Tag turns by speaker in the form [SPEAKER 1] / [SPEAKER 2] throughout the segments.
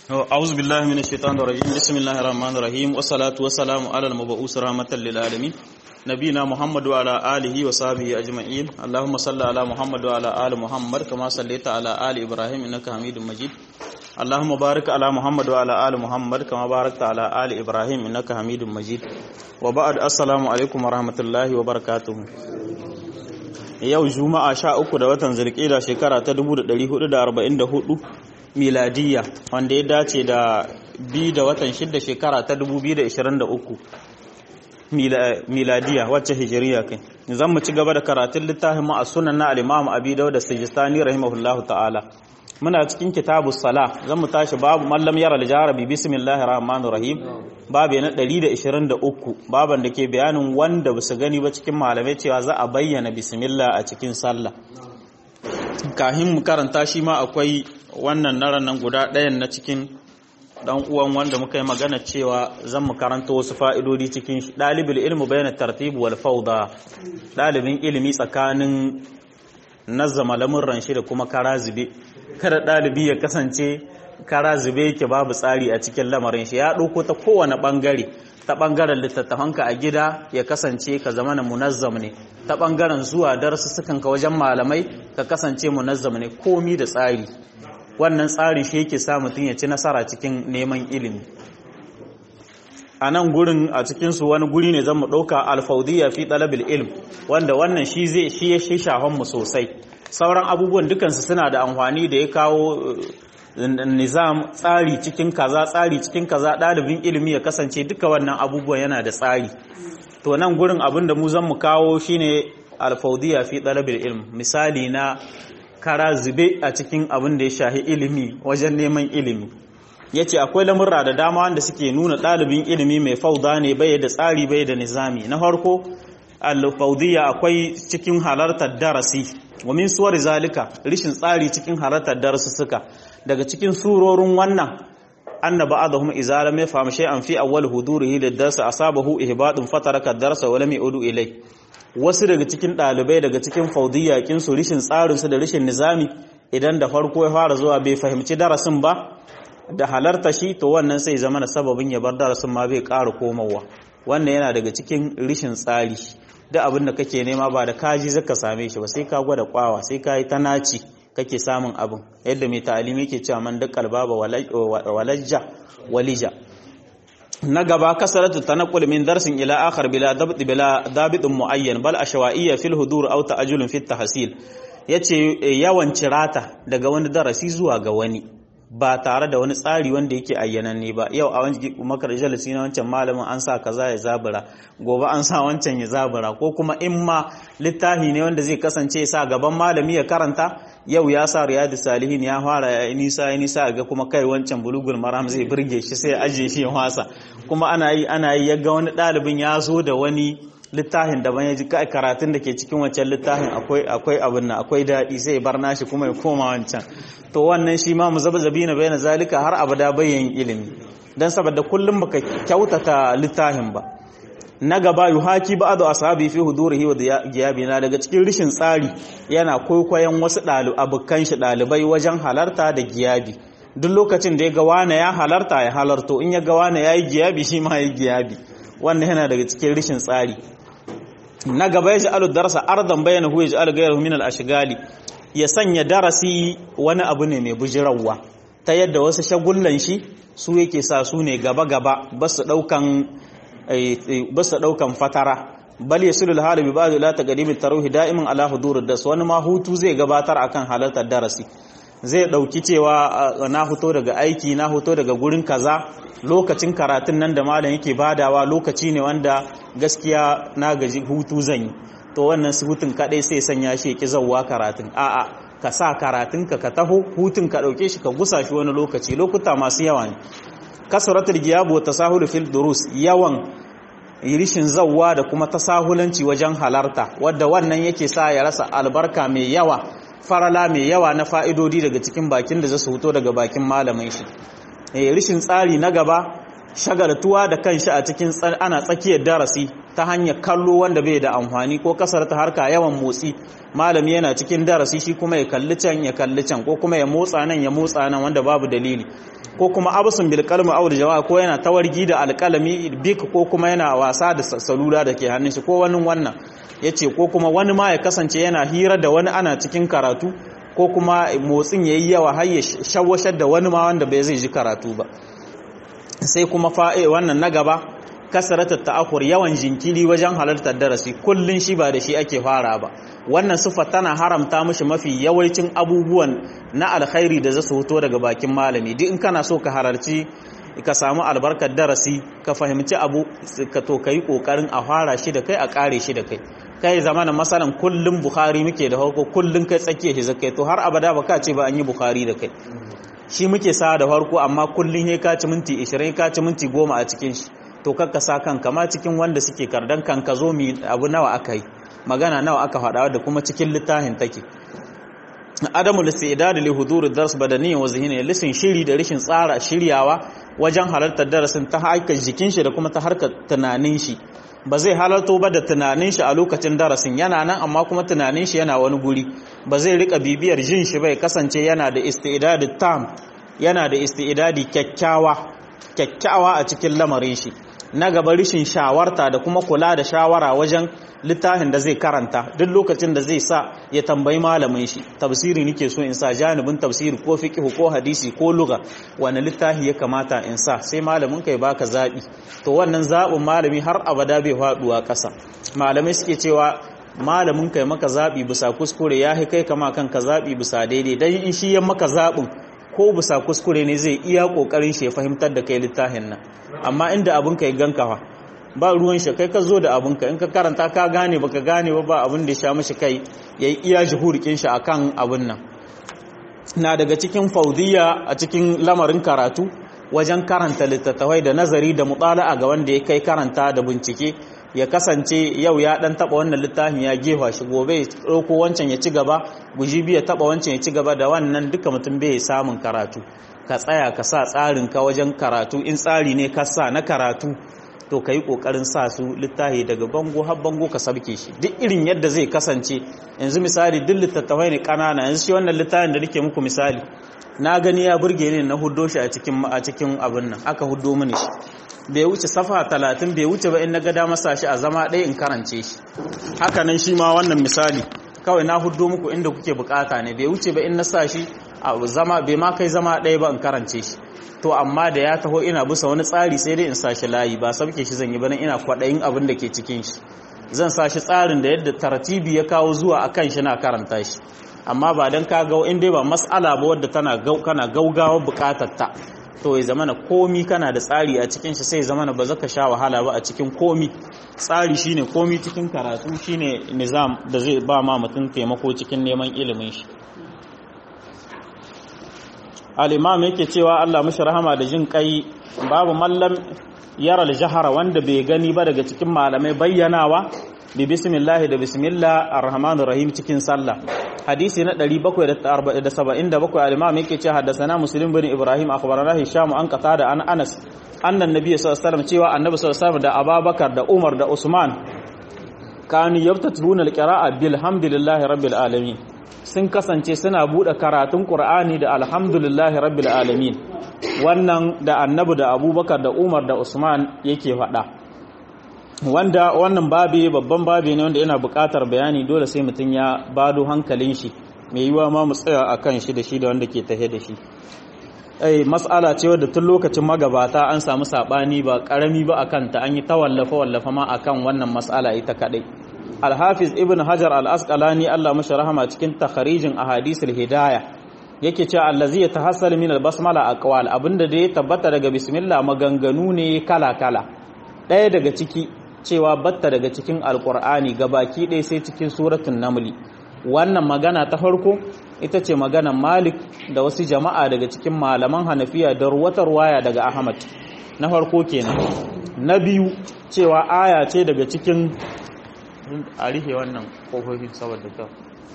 [SPEAKER 1] أعوذ بالله من الشيطان الرجيم بسم الله الرحمن الرحيم والصلاة والسلام على المبعوث رحمة للعالمين نبينا محمد وعلى آله وصحبه أجمعين اللهم صل على محمد وعلى آل محمد كما صليت على آل إبراهيم إنك حميد مجيد اللهم بارك على محمد وعلى آل محمد كما باركت على آل إبراهيم إنك حميد مجيد وبعد السلام عليكم ورحمة الله وبركاته yau juma'a sha uku da watan zirkila shekara ta 1444 miladiyya wanda ya dace da bi da watan shidda shekara ta 2023 miladiyya wacce hijiriya kai zan mu ci gaba da karatun littafin a sunan na al-imam abi dawud da sijistani rahimahullahu ta'ala muna cikin kitabu sala zan mu tashi babu mallam yara al-jarabi bismillahir rahmanir rahim babu na 123 baban da ke bayanin wanda ba su gani ba cikin malamai cewa za a bayyana bismillah a cikin sallah kahin mu karanta shi ma akwai wannan naran nan guda ɗayan na cikin dan uwan wanda muka yi magana cewa zan mu karanta wasu fa'idodi cikin shi dalibul ilmu bayna tartib wal fawda dalibin ilimi tsakanin nazzama lamurran shi da kuma kara zube kada dalibi ya kasance kara zube yake babu tsari a cikin lamarin shi ya ɗauko ta kowane ɓangare ta ɓangaren littattafanka a gida ya kasance ka zama na munazzam ne ta ɓangaren zuwa darussukan ka wajen malamai ka kasance munazzam ne komi da tsari wannan tsarin shi yake sa mutum ya ci nasara cikin neman ilimi a nan gurin a cikinsu wani guri ne zan mu ɗauka alfaudiyya fi ɗalabil ilm wanda wannan shi zai shi ya shi mu sosai sauran abubuwan dukansu suna da amfani da ya kawo nizam tsari cikin kaza tsari cikin kaza ɗalibin ilimi ya kasance duka wannan abubuwan yana da tsari to nan gurin abin da mu zan mu kawo shine alfaudiya fi ɗalabil ilm misali na kara zube a cikin abin da ya shahi ilimi wajen neman ilimi ya ce akwai lamurra da dama wanda suke nuna ɗalibin ilimi mai fauda ne bai da tsari bai da nizami na farko alfaudiya akwai cikin halartar darasi wa min suwar zalika rishin tsari cikin halartar darussuka daga cikin surorin wannan anna ba'dahum idza lam yafham shay'an fi awwal hudurihi lid-dars asabahu ihbadun fataraka ad-darsa wa lam yu'du ilay wasu daga cikin dalibai daga cikin faudiyya kin su rishin tsarin su da rishin nizami idan da farko ya fara zuwa bai fahimci darasin ba da halarta shi to wannan sai zama na sababin ya bar darasin ma bai ƙara komawa wannan yana daga cikin rishin tsari da abin da kake nema ba da kaji zaka same shi ba sai ka gwada kwawa sai ka yi ta naci kake samun abin yadda mai ta'alimi ke cewa man da kalbaba walajja walija na gaba kasaratu tanaqul min darsin ila akhar bila dabt bila dabit muayyan bal ashwa'iyya fil hudur aw ta'ajjul fi tahsil yace yawan cirata daga wani darasi zuwa ga wani ba tare da wani tsari wanda yake ayyananne ba yau a wani makar jalisi na wancan malamin an sa kaza ya zabura gobe an sa wancan ya zabura ko kuma in ma littafi ne wanda zai kasance sa gaban malami ya karanta yau ya sa riyadu salihin ya fara ya nisa ya nisa ga kuma kai wancan bulugul maram zai burge shi sai ya ajiye shi ya wasa kuma ana yi ana yi ya ga wani ɗalibin ya zo da wani littafin daban ya ji karatun da ke cikin wancan littafin akwai abin nan akwai daɗi sai bar nashi kuma ya koma wancan to wannan shi ma muzabzabi na bayyana zalika har abada bayyan ilimi dan saboda kullum baka kyautata littafin ba na gaba yuhaki ba'du ashabi fi hudurihi wa giyabina daga cikin rishin tsari yana kwaikwayon wasu abokan shi ɗalibai wajen halarta da giyabi duk lokacin da ya ga wane ya halarta ya halarto in ya ga wane ya yi giyabi shi ma ya yi giyabi wannan yana daga cikin rishin tsari na gaba ya ja'alu darasa ardan bayana hu ya ja'alu gairu min al-ashgali ya sanya darasi wani abu ne mai bujirawa ta yadda wasu shagullan shi su yake sa su ne gaba gaba ba su daukan ba su daukan fatara bal yasulu al-hal bi ba'd la taqdim at-tarawih da'iman ala hudur ad-dars wani ma hutu zai gabatar akan halartar darasi zai dauki cewa na fito daga aiki na fito daga gurin kaza lokacin karatun nan da malam yake badawa lokaci ne wanda gaskiya na gaji hutu zan yi to wannan hutun kadai sai sanya shi ki zawwa karatun a'a ka sa karatun ka ka taho hutun ka dauke shi ka gusa shi wani lokaci lokuta masu yawa ne kasratul giyab wa tasahul fil durus yawan rishin zawwa da kuma tasahulanci wajen halarta wadda wannan yake sa ya rasa albarka mai yawa farala mai yawa na fa'idodi daga cikin bakin da zasu fito daga bakin malamin shi rishin tsari na gaba shagaltuwa da kanshi a cikin ana tsakiyar darasi ta hanyar kallo wanda bai da amfani ko kasar ta harka yawan motsi malami yana cikin darasi shi kuma ya kalli can ya kalli can ko kuma ya motsa nan ya motsa nan wanda babu dalili ko kuma abusun bil qalmi aw jawa ko yana tawargi da alqalami bik ko kuma yana wasa da salula da ke hannun shi ko wani wannan yace ko kuma wani ma ya kasance yana hira da wani ana cikin karatu ko kuma motsin yayi yawa har ya shawashar da wani ma wanda bai zai ji karatu ba sai kuma fa'e wannan na gaba kasaratar ta'akur yawan jinkiri wajen halartar darasi kullun shi ba da shi ake fara ba wannan sifa tana haramta mishi mafi yawancin abubuwan na alkhairi da zasu fito daga bakin malami duk in kana so ka halarci ka samu albarkar darasi ka fahimci abu ka to kai kokarin a fara shi da kai a kare shi da kai kai zamanin masalan kullun bukhari muke da farko kullun kai tsakiya shi zakai to har abada ba ka ce ba an yi bukhari da kai shi muke sa da farko amma kullun he ka ci minti 20 ka ci minti 10 a cikin shi to kakka sa kanka ma cikin wanda suke kardan kanka zo mi abu nawa aka yi magana nawa aka faɗa da kuma cikin littafin take adamu listidad li hudur dars badani wa zihni lisin shiri da rishin tsara shiryawa wajen halartar darasin ta harkar jikin shi da kuma ta harkar tunanin shi ba zai halarto ba da tunanin shi a lokacin darasin yana nan amma kuma tunanin shi yana wani guri ba zai rika bibiyar jin shi bai kasance yana da istidad tam yana da istidadi kyakkyawa kyakkyawa a cikin lamarin shi na gaba rishin shawarta da kuma kula da shawara wajen littafin da zai karanta duk lokacin da zai sa ya tambayi malamin shi tafsiri nake so in sa janibin tafsiri ko fiqh ko hadisi ko lugha wani littafi ya kamata in sa sai malamin kai baka zabi to wannan zabin malami har abada bai faduwa kasa malamai suke cewa malamin kai maka zabi bisa kuskure ya kai kama kanka zabi bisa daidai dan in shi ya maka zabin ko bisa kuskure ne zai iya kokarin shi ya fahimtar da kai littafin nan amma inda abin ka ya ganka fa ba ruwan shi kai ka zo da abin ka in ka karanta ka gane baka gane ba ba abin da ya sha mishi kai yayi iya juhurikin shi akan abin nan na daga cikin faudiya a cikin lamarin karatu wajen karanta littattafai da nazari da mutala'a ga wanda ya kai karanta da bincike ya kasance yau ya dan taba wannan littafin ya gefa shi gobe ya dauko wancan ya ci gaba gujibi ya taba wancan ya ci gaba da wannan duka mutum bai samun karatu ka tsaya ka sa tsarin ka wajen karatu in tsari ne ka sa na karatu to ka yi ƙoƙarin sa su littafi daga bango har bango ka sabke shi duk irin yadda zai kasance yanzu misali duk littattafai ne ƙanana yanzu shi wannan littafin da nake muku misali na gani ya burge ni na huddo shi a cikin a cikin abin nan aka huddo mini shi bai wuce safa talatin bai wuce ba in na ga dama sa shi a zama ɗaya in karance shi haka nan shi ma wannan misali kawai na huddo muku inda kuke bukata ne bai wuce ba in na sa shi a zama bai ma kai zama ɗaya ba in karance shi to amma da ya taho ina bisa wani tsari sai dai in sa shi layi ba sabke shi zan yi ba ina kwaɗayin abin da ke cikin shi zan sa shi tsarin da yadda tartibi ya kawo zuwa a kan shi na karanta shi amma ba don ka ga in dai ba mas'ala ba wadda tana kana gaugawa bukatar ta to ya zamana komi kana da tsari a cikin shi sai zamana ba zaka sha wahala ba a cikin komi tsari shine komi cikin karatu shine nizam da zai ba ma mutum taimako cikin neman ilimin shi al-imam yake cewa Allah mishi rahama da jin kai babu mallam yara al-jahara wanda bai gani ba daga cikin malamai bayyanawa bi bismillah da bismillah ar-rahmanir rahim cikin sallah hadisi na 777 al-imam yake cewa haddathana muslim bin ibrahim akhbarana hisham an qatada an anas annan nabi sallallahu alaihi wasallam cewa annabi sallallahu alaihi wasallam da ababakar da umar da usman kanu yabtatuna al-qira'a bilhamdillahi rabbil alamin sun kasance suna bude karatun qur'ani da alhamdulillahi rabbil alamin wannan da annabi da abubakar da umar da usman yake faɗa wanda wannan babi babban babi ne wanda yana buƙatar bayani dole sai mutum ya bado hankalin shi mai yiwa ma mu tsaya akan shi da shi da wanda ke tahe da shi ai mas'ala ce wadda tun lokacin magabata an samu sabani ba karami ba akan ta an yi tawallafa wallafa ma akan wannan mas'ala ita kadai al-hafiz ibn hajar al-asqalani Allah mashi rahama cikin takharijin ahadisul hidayah yake cewa allazi yatahassal min al-basmala aqwal abinda da ya tabbata daga bismillah maganganu ne kala kala ɗaya daga ciki cewa batta daga cikin alkur'ani gabaki ɗaya sai cikin suratun namli wannan magana ta farko ita ce maganan malik da wasu jama'a daga cikin malaman hanafiya da ruwatar waya daga ahmad na farko kenan na biyu cewa aya ce daga cikin a rihe wannan kofofin saboda ta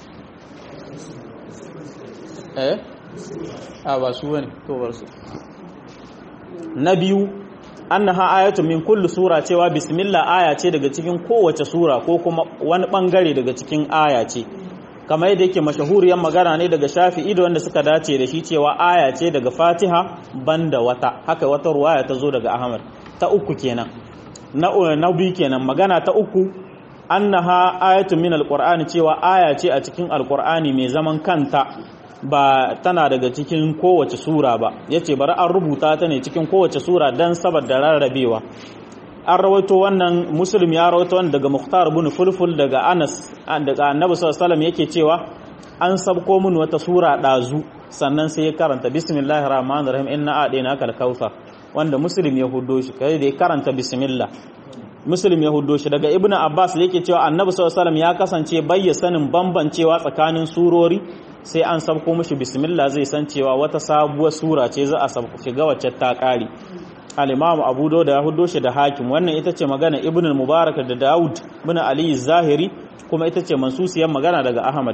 [SPEAKER 1] eh a ba su wani to bar su na biyu annaha ayatun min kulli sura cewa bismillah aya ce daga cikin kowace sura ko kuma wani bangare daga cikin aya ce kamar yadda yake mashahuriyar magana ne daga shafi'i da wanda suka dace da shi cewa aya ce daga fatiha banda wata haka wata ruwaya ta zo daga ahmad ta uku kenan na na biyu kenan magana ta uku annaha ayatun min alqur'ani cewa aya ce a cikin alqur'ani mai zaman kanta ba tana daga cikin kowace sura ba yace bari an rubuta ta ne cikin kowace sura dan saboda rarrabewa an rawaito wannan muslim ya rawaito wannan daga muhtar ibn fulful daga anas daga annabi sallallahu alaihi yake cewa an sabko mun wata sura dazu sannan sai ya karanta bismillahir rahmanir rahim inna a'dina kal kautsar wanda muslim ya huddo shi kai da ya karanta bismillah muslim ya huddo shi daga ibnu abbas yake cewa annabi sallallahu alaihi ya kasance bayya sanin bambancewa tsakanin surori sai an sabko mishi bismillah zai san cewa wata sabuwar sura ce za a sabko shiga wacce ta kare al-imam abu dawud ya huddo shi da hakim wannan ita ce magana ibn al-mubarak da daud ibn ali zahiri kuma ita ce mansusiyar magana daga ahmad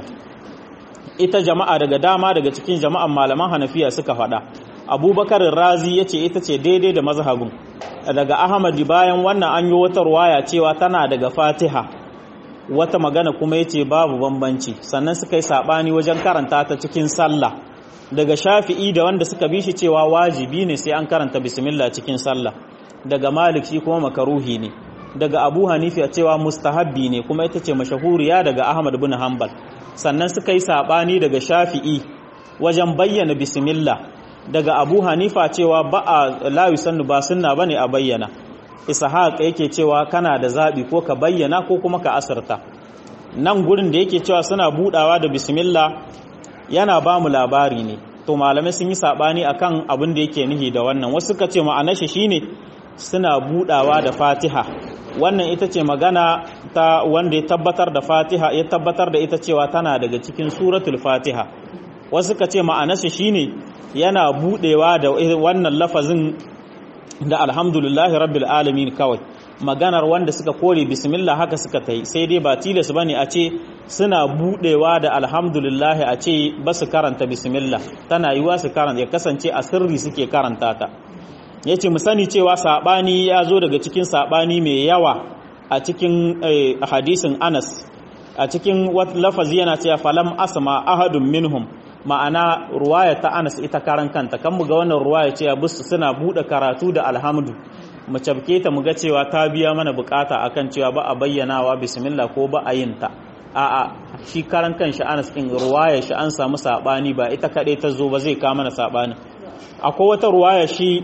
[SPEAKER 1] ita jama'a daga dama daga cikin jama'an malaman hanafiya suka faɗa abubakar razi ya ce ita ce daidai da mazhabin daga ahmad bayan wannan an yi wata ruwaya cewa tana daga fatiha wata magana kuma ya ce babu bambanci sannan suka yi saɓani wajen karanta ta cikin sallah daga shafi'i da wanda suka bi shi cewa wajibi ne sai an karanta bismillah cikin sallah daga malik shi kuma makaruhi ne daga abu hanifi a cewa mustahabbi ne kuma ita ce mashahuriya daga ahmad bin hanbal sannan suka yi saɓani daga shafi'i wajen bayyana bismillah daga abu hanifa cewa ba a layu sannu ba sunna bane a bayyana ishaq yake cewa kana da zaɓi ko ka bayyana ko kuma ka asarta nan gurin da yake cewa suna budawa da bismillah yana ba mu labari ne to malamai sun yi saɓani akan abin da yake nihi da wannan wasu suka ce ma'anar shi shine suna budawa da fatiha wannan ita ce magana ta wanda ya tabbatar da fatiha ya tabbatar da ita cewa tana daga cikin suratul fatiha wasu suka ce ma'anar shi shine yana budewa da wannan lafazin da alhamdulillahi rabbil alamin kawai maganar wanda suka kore bismillah haka suka tai sai dai ba tilas bane a ce suna budewa da alhamdulillahi a ce ba su karanta bismillah tana yiwa su karanta ya kasance a sirri suke karanta ta yace mu sani cewa sabani ya zo daga cikin sabani mai yawa a cikin hadisin Anas a cikin lafazi yana cewa falam asma ahadun minhum ma'ana ruwaya ta Anas ita karan kanta kan muga wannan ruwaya ce bisu suna bude karatu da alhamdu mu cabke ta muga cewa ta biya mana bukata akan cewa ba a bayyanawa bismillah ko ba a yin ta a'a shi karan kanshi Anas din ruwaya shi an samu sabani ba ita kade ta zo ba zai ka mana sabani akwai wata ruwaya shi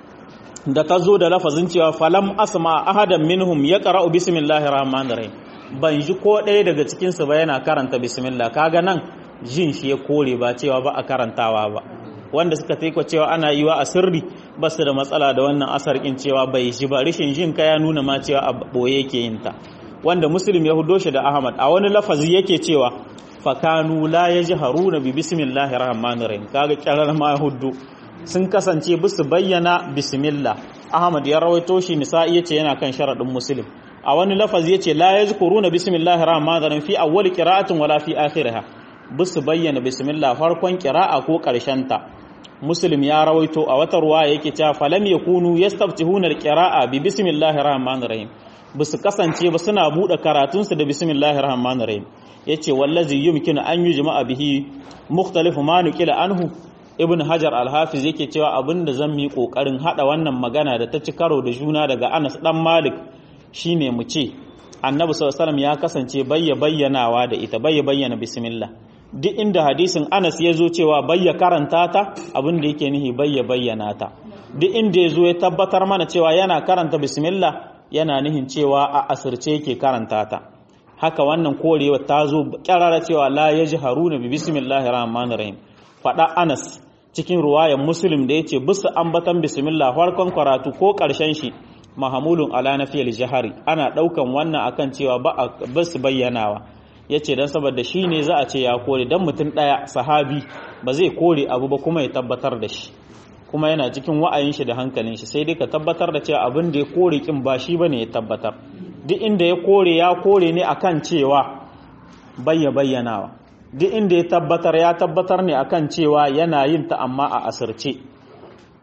[SPEAKER 1] da ta zo da lafazin cewa falam asma ahadan minhum yaqra'u bismillahir rahmanir rahim ban ji ko ɗaya daga cikin su ba yana karanta bismillah kaga nan jin shi ya kore ba cewa ba a karantawa ba wanda suka taiko cewa ana yi wa a sirri ba su da matsala da wannan asar in cewa bai shi ba rishin jin ka ya nuna ma cewa a boye yake yin ta wanda muslim ya hudo shi da ahmad a wani lafazi yake cewa fakanu la yajharuna bi bismillahir rahmanir rahim kaga kirar ma hudu sun kasance bisu bayyana bismillah ahmad ya rawaito shi nisa'i yace yana kan sharadin muslim a wani lafazi yace la yazkuruna bismillahir rahmanir rahim fi awwal qira'atin wala fi akhiriha bisu bayyana bismillah farkon qira'a ko ta muslim ya rawaito a wata ruwa yake cewa falam yakunu yastaftihuna alqira'a bi bismillahir rahmanir rahim bisu kasance ba suna bude karatunsu da bismillahir rahmanir rahim yace wallazi yumkinu an yujma'a bihi mukhtalifu ma nuqila anhu ibn hajar al-hafiz yake cewa abinda zan mi kokarin hada wannan magana da ta ci karo da juna daga Anas dan Malik shine mu ce Annabi sallallahu alaihi ya kasance bayya bayyanawa da ita bayya bayyana bismillah duk inda hadisin Anas ya zo cewa bayya karanta ta abinda yake nihi bayya bayyana ta duk inda ya zo ya tabbatar mana cewa yana karanta bismillah yana nihin cewa a asirce yake karanta ta haka wannan korewa ta zo kyarara cewa la yajharuna bi bismillahir rahmanir rahim fada Anas cikin ruwayan muslim da ya ce bisa ambatan bismillah farkon karatu ko ƙarshen shi mahamulun ala na fiyar jihari ana ɗaukan wannan akan cewa ba a basu bayyanawa ya ce don saboda shi ne za a ce ya kore don mutum ɗaya sahabi ba zai kore abu ba kuma ya tabbatar da shi kuma yana cikin wa'ayin shi da hankalin shi sai dai ka tabbatar da cewa abin da ya kore kin ba shi bane ya tabbatar duk inda ya kore ya kore ne akan cewa bayya bayyanawa duk inda ya tabbatar ya tabbatar ne akan cewa yana yin ta amma a asirce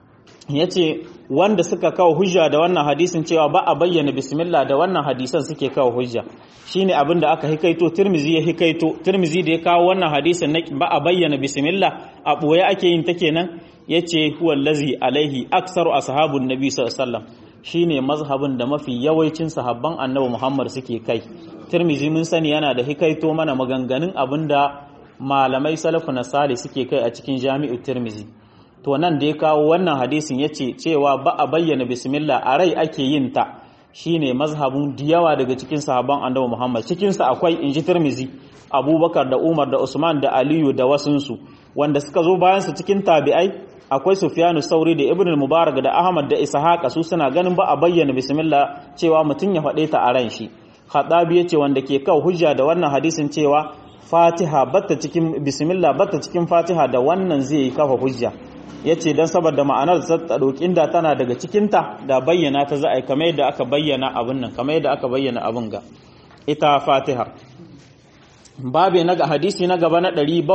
[SPEAKER 1] yace wanda suka kawo hujja da wannan hadisin cewa ba a bayyana bismillah da wannan hadisan suke kawo hujja shine abin da aka hikaito Tirmizi ya hikaito Tirmizi da ya kawo wannan hadisin na ba a bayyana bismillah a boye ake yin ta kenan yace huwa allazi alaihi aksaru ashabun nabi sallallahu alaihi wasallam shine mazhabin da mafi yawancin sahabban annabi Muhammad suke kai Tirmizi mun sani yana da hikaito mana maganganun abinda malamai salafu na sali suke kai a cikin jami'u Tirmizi to nan da ya kawo wannan hadisin yace cewa ba a bayyana bismillah a rai ake yin ta shine mazhabin diyawa daga cikin sahabban annabi Muhammad cikin sa akwai inji Tirmizi Abubakar da Umar da Usman da Aliyu da wasunsu wanda suka zo bayan su cikin tabi'ai akwai Sufyanu Sauri da Ibn Mubarak da Ahmad da Ishaq su suna ganin ba a bayyana bismillah cewa mutum ya faɗe ta a ran shi Khadabi yace wanda ke kawo hujja da wannan hadisin cewa Fatiha batta cikin bismillah batta cikin Fatiha da wannan zai yi kafa hujja yace dan saboda ma'anar ta dokin da tana daga cikin ta da bayyana ta za a yi kamar yadda aka bayyana abin nan kamar yadda aka bayyana abin ga ita Fatiha babe na hadisi na gaba na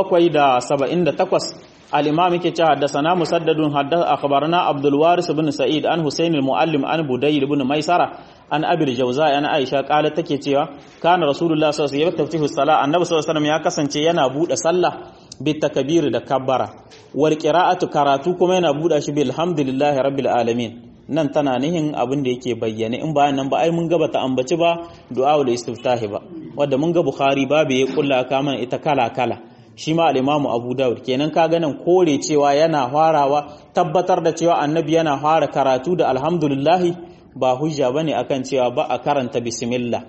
[SPEAKER 1] 778 الإمام كي حدثنا مسدد حدث أخبرنا عبد الوارث بن سعيد عن حسين المعلم عن بديل بن ميسرة عن أبي الجوزاء عن عائشة قالت تكي cewa كان رسول الله صلى الله عليه وسلم يفتح الصلاة النبي صلى الله عليه وسلم ya kasance yana bude sallah bitakbir da kabbara wal qira'atu karatu kuma yana bude shi bilhamdulillahi rabbil alamin nan tana nihin abin da yake bayyane in bayan nan ba ai mun gaba ta ambaci ba du'a da istiftahi ba wanda mun ga bukhari babu ya kulla ka mana ita kala kala shi ma al'imamu abu daud kenan ka ganin kore cewa yana farawa tabbatar da cewa annabi yana fara karatu da alhamdulillahi ba hujja ba ne akan cewa ba a karanta bismillah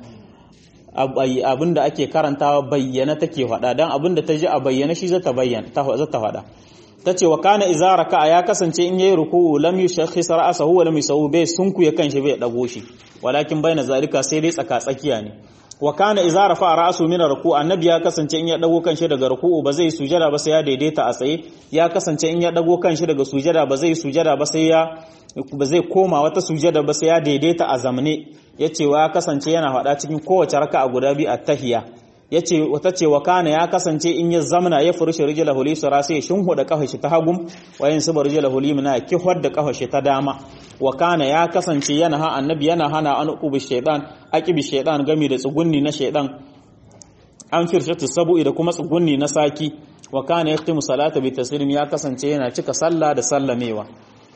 [SPEAKER 1] abinda ake karantawa bayyana take faɗa don abinda ta ji a bayyana shi zata bayyana ta faɗa ta ce wa kana iza raka'a ya kasance in yayi ruku'u lam yushakhis ra'sahu wa lam yusawu bai sunkuye kanshi bai dago shi walakin bayna zalika sai dai tsaka tsakiya ne wa kana idza rafa ra'su min ruku annabi ya kasance in ya dago kanshi daga ruku'u ba zai sujada ba sai ya daidaita a tsaye ya kasance in ya dago kanshi daga sujada ba zai sujada ba sai ya ba zai koma wata sujada ba sai ya daidaita a zamne yace wa ya kasance yana faɗa cikin kowace raka'a guda biyu at-tahiyya yace wata ce wa kana ya kasance in ya zamna ya furushi rijlahu li sura sai shinhuda kafar shi ta hagum wa yin subar rijlahu li mina kihwar da kafar shi ta dama wa kana ya kasance yana ha annabi yana hana an ubi shaytan aqibi shaytan gami da tsugunni na shaytan an firshatu sabu'i da kuma tsugunni na saki wa kana yaktimu salata bi taslim ya kasance yana cika sallah da sallamewa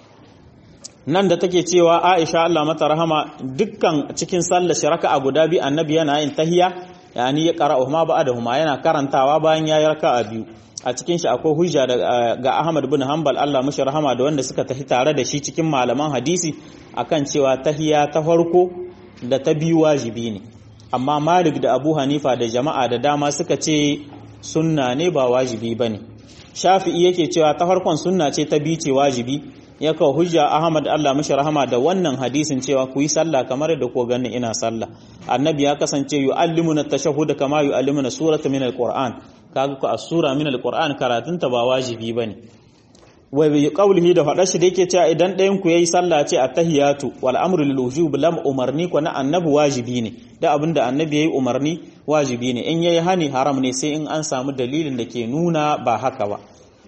[SPEAKER 1] nan da take cewa Aisha Allah mata rahama dukkan cikin sallar shiraka a guda biyu annabi yana yin tahiya yani ya qara'u ma ba'dahuma yana karantawa bayan yayi raka'a biyu a cikin shi akwai hujja ga Ahmad bin Hanbal Allah mashi rahama da wanda suka tafi tare da shi cikin malaman hadisi akan cewa tahiya ta farko da ta biyu wajibi ne amma Malik da Abu Hanifa da jama'a da dama suka ce sunna ne ba wajibi bane Shafi'i yake cewa ta farkon sunna ce ta biyu ce wajibi ya kawo hujja Ahmad Allah mashi rahama da wannan hadisin cewa ku yi sallah kamar da ko ganin ina sallah annabi ya kasance yu'allimuna tashahhud kama yu'allimuna surata min alquran kaga ku asura min alquran karatunta ba wajibi bane wai bi qaulihi da fada shi da yake cewa idan ɗayan ku yayi sallah ce at-tahiyatu wal amru lil wujub lam umarni ko na annabi wajibi ne da abinda annabi yayi umarni wajibi ne in yayi hani haram ne sai in an samu dalilin da ke nuna ba haka ba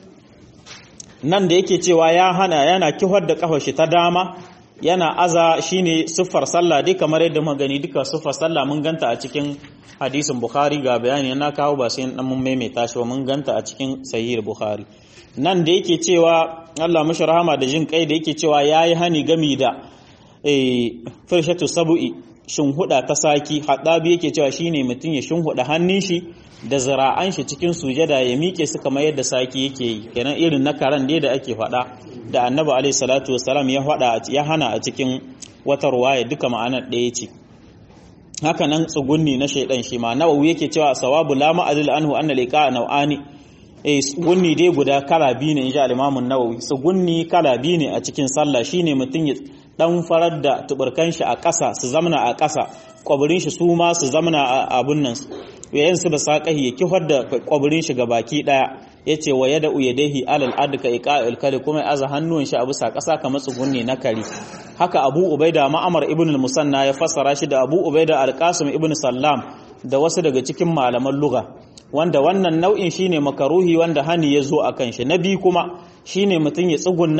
[SPEAKER 1] nan da yake cewa ya hana yana kihar da kafar shi ta dama yana aza shine siffar sallah dai kamar yadda muka gani duka siffar sallah mun ganta a cikin hadisin bukhari ga bayani na kawo ba sai dan mun maimaita shi mun ganta a cikin sahih bukhari nan da yake cewa Allah mashi rahama da jin kai da yake cewa yayi hani gami da eh firshatu sabu'i shinhuda ta saki hadabi yake cewa shine mutun ya shinhuda hannun shi da zira'an shi cikin sujada ya miƙe su kamar yadda saki yake yi kenan irin na karan dai da ake faɗa da annabi alaihi salatu wasalam ya faɗa ya hana a cikin wata ruwaya duka ma'anar ɗaya ce haka nan tsugunni na shaidan shi ma nawawi yake cewa sawabu la ma'adil anhu anna liqa naw'ani eh tsugunni dai guda kala biyu ne inji al-imam an-nawawi tsugunni kala biyu ne a cikin sallah shine mutum ya dan farar da tuburkan shi a ƙasa su zamna a ƙasa kwabirin shi su ma su zamna a abun nan yayin su da saƙahi ya kifar da kwabirin shi baki daya yace wa yada uyadahi alal adka iqa'il kali kuma aza hannuwan shi a bisa ƙasa kamar tsugunni na kari haka Abu Ubaida Ma'amar ibn al-Musanna ya fassara shi da Abu Ubaida al-Qasim ibn Sallam da wasu daga cikin malaman lugha wanda wannan nau'in shine makaruhi wanda hani ya zo akan shi na biyu kuma shine mutum ya tsugunna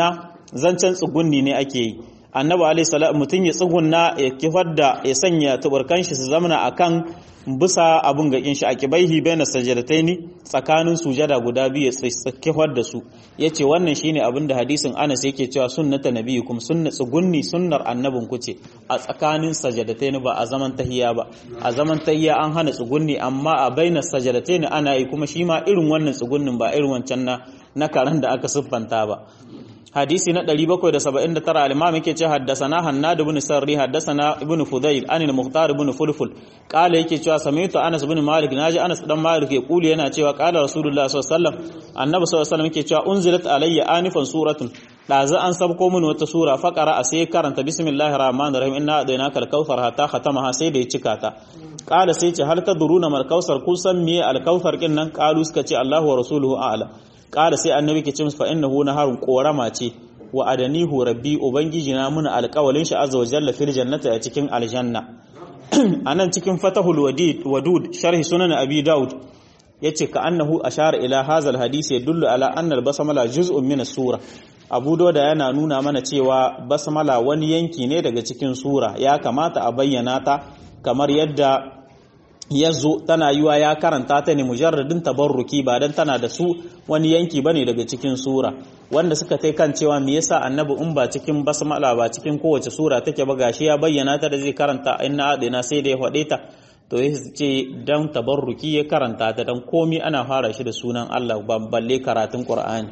[SPEAKER 1] zancen tsugunni ne ake yi annabi alaihi salam mutum ya tsugunna ya kifar da ya sanya tuburkan shi su zamana akan bisa abun gakin shi a kibaihi baina sajadataini tsakanin sujada guda biyu ya kifar da su yace wannan shine abin da hadisin Anas yake cewa sunnata nabiyukum sunna tsugunni sunnar annabin ku ce a tsakanin sajadataini ba a zaman tahiya ba a zaman tahiya an hana tsugunni amma a baina sajadataini ana yi kuma shi ma irin wannan tsugunnin ba irin wancan na na karan da aka siffanta ba hadisi na 779 al-imam yake ce haddasana hannad ibn sarri haddasana ibn fudayl an al-mukhtar ibn fulful qala yake cewa sami'tu anas ibn malik naji anas dan malik ya kuli yana cewa qala rasulullah sallallahu alaihi wasallam annabi sallallahu alaihi wasallam yake cewa unzilat alayya anifan suratun dazu an sabko min wata sura faqara a sai karanta bismillahir rahmanir rahim inna adainaka al-kautsar hatta khatamaha sai da ya cika ta qala sai ce hal tadruna mal kautsar kun san me al-kautsar kin nan qalu suka ce Allahu wa rasuluhu a'lam ƙara sai annabi ke ce musu fa innahu naharun korama ce wa adanihu rabbi ubangiji na muna alƙawalin shi azza wa jalla fil jannati a cikin aljanna anan cikin fatahul wadid wadud sharhi sunan abi daud yace ka annahu ashara ila hazal hadisi yadullu ala anna al basmala juz'un min as-sura abu dauda yana nuna mana cewa basmala wani yanki ne daga cikin sura ya kamata a bayyana ta kamar yadda ya zo tana yiwa ya karanta ta ne mujarradin tabarruki ba dan tana da su wani yanki bane daga cikin sura wanda suka tai kan cewa me yasa annabi in ba cikin basmala ba cikin kowace sura take ba gashi ya bayyana ta da zai karanta inna adina sai da ya faɗe ta to ya ce dan tabarruki ya karanta ta dan komi ana fara shi da sunan Allah balle karatun Qur'ani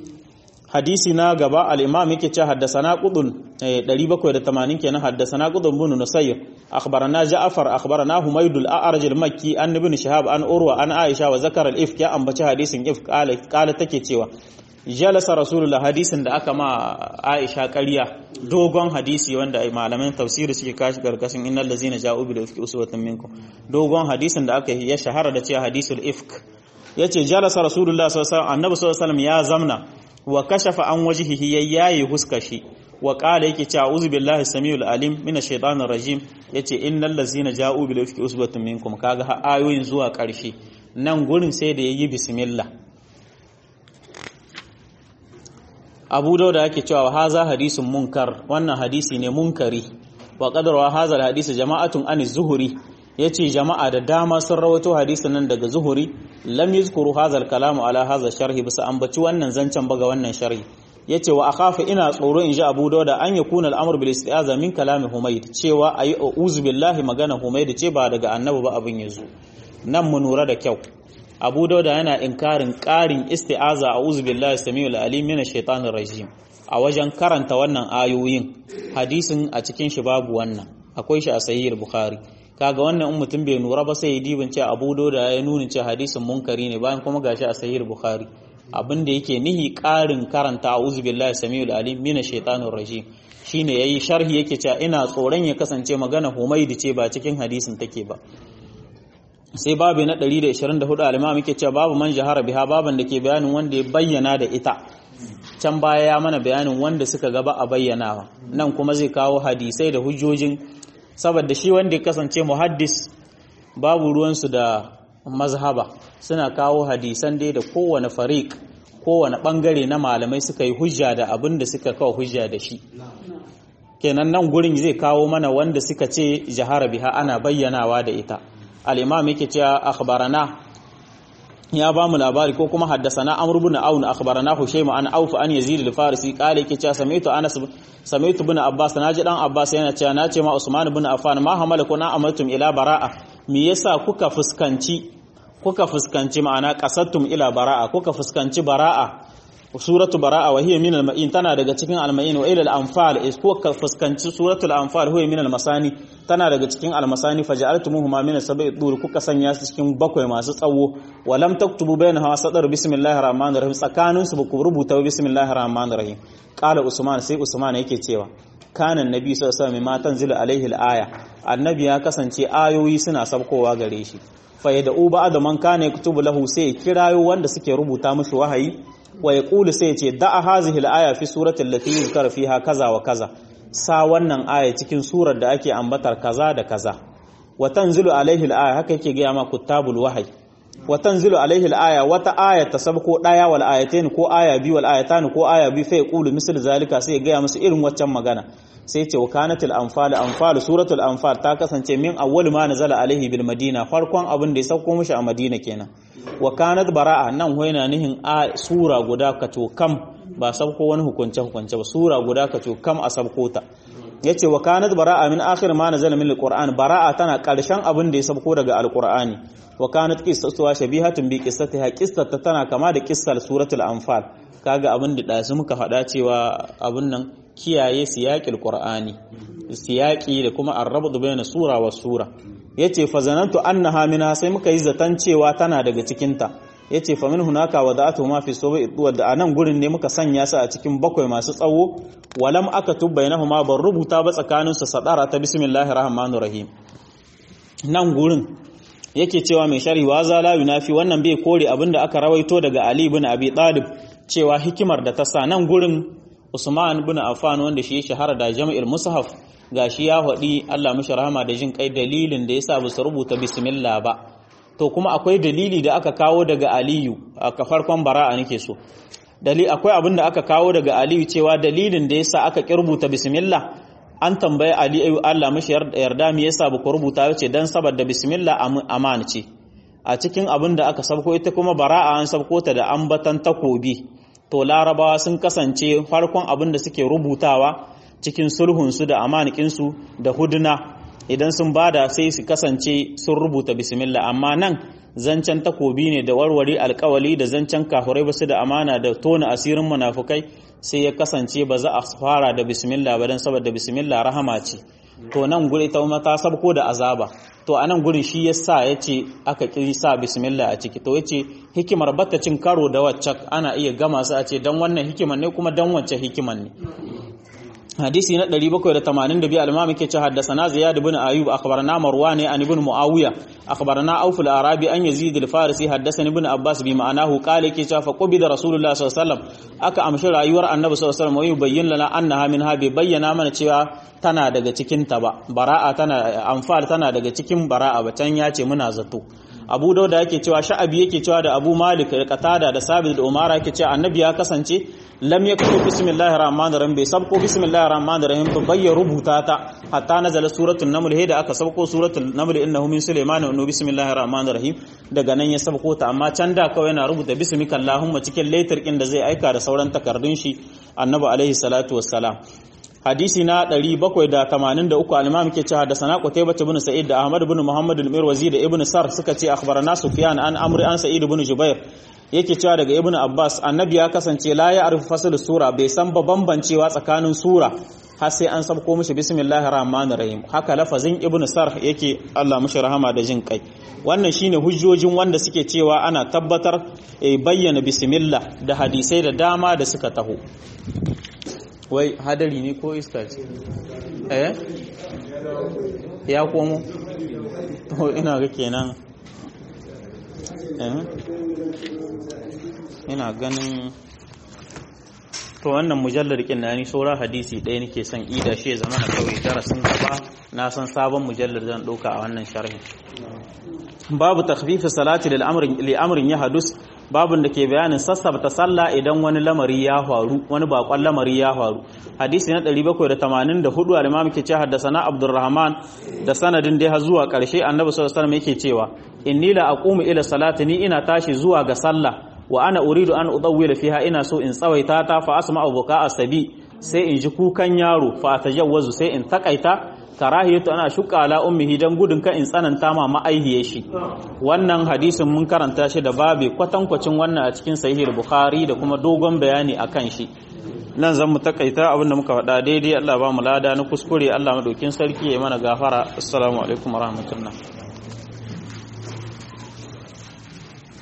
[SPEAKER 1] hadisi na gaba al-imam yake ce haddasana qudun 780 kenan haddasana qudun bin nusayr akhbarana ja'far akhbarana humayd al-a'raj al-makki an ibn shihab an urwa an aisha wa zakara al-ifk ya ambaci hadisin ifk kala take cewa jalasa rasulullah hadisin da aka ma aisha ƙarya dogon hadisi wanda malaman tafsiri suke kashi karkashin innal ladzina ja'u bil ifki uswatun minkum dogon hadisin da aka ya shahara da cewa hadisul ifk yace jalasa rasulullah sallallahu alaihi wasallam annabi sallallahu alaihi wasallam ya zamna wa kashafa an wajhihi yayyayi huskashi wa qala yake cewa uzu billahi samiul alim minash shaitanir rajim yace innal ladzina ja'u bil ifki usbatun minkum kaga ha ayoyin zuwa karshe nan gurin sai da yayi bismillah Abu Dawud yake cewa haza hadisun munkar wannan hadisi ne munkari wa qadarwa hadha hadisi jama'atun an zuhuri yace jama'a da dama sun rawaito hadisin nan daga zuhuri lam yuzkuru hadha al-kalamu ala hadha sharhi bisa ambaci wannan zancen baga wannan sharhi yace wa akhafu ina tsoro in ji Abu Dawud an yakuna al-amr bil isti'aza min kalami Humayd cewa ayi uzu billahi magana Humayd ce ba daga annabi ba abin yazo nan mu nura da kyau Abu Dawud yana inkarin ƙarin isti'aza a'udhu billahi samiul alim minash shaitanir rajim a wajen karanta wannan ayoyin hadisin a cikin shi babu wannan akwai shi a sahih bukhari kaga wannan in mutum bai nura ba sai ya dibin ce Abu Dawud ya nuna ce hadisin munkari ne bayan kuma gashi a sahih bukhari abin da yake nihi ƙarin karanta a'udhu billahi samiul alim minash shaitanir rajim shine yayi sharhi yake cewa ina tsoron ya kasance magana Humaydi ce ba cikin hadisin take ba sai babu na 124 al-imam yake cewa babu man jahara biha baban da ke bayanin wanda ya bayyana da ita can baya ya mana bayanin wanda suka gaba a bayyanawa nan kuma zai kawo hadisai da hujjojin saboda shi wanda ya kasance muhaddis babu ruwansu da mazhaba suna kawo hadisan dai da kowane fariq kowane bangare na malamai suka yi hujja da abin da suka kawo hujja da shi kenan nan gurin zai kawo mana wanda suka ce jahara biha ana bayyanawa da ita al-imam yake cewa akhbarana ya ba mu labari ko kuma haddasana amr ibn aun akhbarana hushayma an auf an yazid al-farisi qala yake cewa sami'tu anas sami'tu ibn abbas naji dan abbas yana cewa nace ma usman ibn affan ma hamalakum na amartum ila bara'a me yasa kuka fuskanci kuka fuskanci ma'ana qasattum ila bara'a kuka fuskanci bara'a suratu bara'a wa hiya min al-ma'in tana daga cikin al-ma'in wa ila al-anfal is ko ka fuskanci suratul anfal huwa min al-masani tana daga cikin al-masani faja'altumuhuma min as-sab'i dur kuka sanya su cikin bakwai masu tsawo wa lam taktubu bainaha sadar bismillahir rahmanir rahim tsakanin su ku rubuta bismillahir rahmanir rahim qala usman sai usman yake cewa kana annabi sallallahu alaihi wasallam ma tanzilu alaihi al-aya annabi ya kasance ayoyi suna sabkowa gare shi fa yad'u ba'da man kana yaktubu lahu sai kirayo wanda suke rubuta mishi wahayi wa ya ƙuli sai ce da'a hazihi al'aya fi suratul lati yuzkar fiha kaza wa kaza sa wannan aya cikin surar da ake ambatar kaza da kaza wa tanzilu alaihi al'aya haka yake ga ma kutabul wahyi wa tanzilu alaihi al-aya wata aya ta sabko daya wal ayatain ko aya bi wal ayatan ko aya bi fa yaqulu misal zalika sai ya ga musu irin waccan magana sai ce wa kanatul anfal anfal suratul anfal ta kasance min awwal ma nazala alaihi bil madina farkon abin da ya sauko mishi a madina kenan wa kanat bara'a nan hoina nihin a sura guda kato kam ba sabko wani hukunce hukunce ba sura guda kato kam a sabko ta yace wa kanat bara'a min akhir ma nazala min alquran bara'a tana karshen abin da ya sabko daga alqur'ani wa kanat qissatuha shabihatun bi qissatiha qissata tana kama da qissar suratul anfal kaga abin da dasu muka faɗa cewa abin nan kiyaye siyaqil qur'ani siyaqi da kuma arrabtu bayna sura wa sura yace fa zanantu annaha minha sai muka yi zatan cewa tana daga cikin ta yace fa min hunaka wada'atu ma fi sawi wadda anan gurin ne muka sanya su a cikin bakwai masu tsawo walam aka tubbainahuma ban rubuta ba tsakanin su sadara ta bismillahir rahmanir rahim nan gurin yake cewa mai shari wa za la yunafi wannan bai kore abinda aka rawaito daga Ali ibn Abi Talib cewa hikimar da ta sa nan gurin Usman ibn Affan wanda shi ya shahara da Jami'ul Mushaf gashi ya faɗi Allah mishi rahama da jin kai dalilin da yasa ba su rubuta bismillah ba to kuma akwai dalili da aka kawo daga Aliyu a farkon bara'a nake so dalili akwai abin da aka kawo daga Aliyu cewa dalilin da yasa aka kirbuta bismillah an tambaye Ali ayu Allah mishi yarda me yasa ba ku rubuta yace dan saboda bismillah aman ce a cikin abin da aka sabko ita kuma bara'a an sabko ta da ambatan takobi to larabawa sun kasance farkon abin da suke rubutawa cikin sulhunsu da amanikinsu da huduna idan sun bada sai su kasance sun rubuta bismillah amma nan zancen takobi ne da warware alkawali da zancen kafurai basu da amana da tona asirin munafukai sai ya kasance ba za a fara da bismillah ba don saboda bismillah rahama ce to nan guri ta ta sabko da azaba to a nan gurin shi yasa ya ce aka ƙi sa bismillah a ciki to ya ce hikimar bata cin karo da wacce ana iya gama su a ce don wannan hikimar ne kuma don wacce hikimar ne hadisi na 782 al-imam yake cewa haddathana ziyad ibn ayyub akhbarana marwan an ibn muawiya akhbarana auf al-arabi an yazid al-farisi haddathani ibn abbas bi ma'anahu qala yake cewa fa qubida rasulullah sallallahu alaihi wasallam aka amshi rayuwar annabi sallallahu alaihi wasallam bayyin lana annaha min habi bayyana mana cewa tana daga cikin ta ba bara'a tana anfal tana daga cikin bara'a ba can yace muna zato abu dauda yake cewa sha'abi yake cewa da abu malik da qatada da sabit da umara yake cewa annabi ya kasance lam yaktu bismillahir rahmanir rahim bai sabko bismillahir rahmanir rahim ba bayya rubuta ta hatta nazala suratul naml he da aka sabko suratul naml innahu min sulaiman wa bismillahir rahmanir rahim daga nan ya sabko ta amma can da kawai yana rubuta bismika allahumma cikin laitar kin da zai aika da sauran takardun shi annabi alaihi salatu wassalam hadisi na 783 al-imam ke cewa da sana qutaybah ibn sa'id da ahmad ibn muhammad al-mirwazi da ibn sar suka ce akhbarana sufyan an amri an sa'id ibn jubair yake cewa daga ibn abbas annabi ya kasance la ya arif fasl sura bai san ba bambancewa tsakanin sura har sai an sabko mishi bismillahir rahmanir rahim haka lafazin ibn sar yake Allah mishi rahama da jin kai wannan shine hujjojin wanda suke cewa ana tabbatar bayyana bismillah da hadisai da dama da suka taho wai hadari ne ko iska ce eh ya komo to ina ga kenan eh ina ganin to wannan mujallar kin na ni saura hadisi ɗaya nake son ida shi ya zama na kawai darasin gaba na san sabon mujallar zan ɗauka a wannan sharhi babu takhfifi salati lil amrin li amrin ya hadus babun da ke bayanin sassabta sallah idan wani lamari ya faru wani bakon lamari ya faru hadisi na 784 al-imam ke ce haddasana abdurrahman da sanadin dai har zuwa karshe annabi sallallahu alaihi wasallam yake cewa inni la aqumu ila salati ni ina tashi zuwa ga sallah wa ana uridu an udawwila fiha ina so in tsawaita ta fa asma'u buka asabi sai in ji kukan yaro fa tajawwazu sai in takaita karahiyatu ana shuka ala ummihi dan gudun ka in tsananta ma ma'aihiye shi wannan hadisin mun karanta shi da babu kwatankwacin wannan a cikin sahih bukhari da kuma dogon bayani akan shi nan zan mu takaita abin da muka faɗa daidai Allah ba mu lada na kuskure Allah madaukin sarki ya mana gafara assalamu alaikum warahmatullahi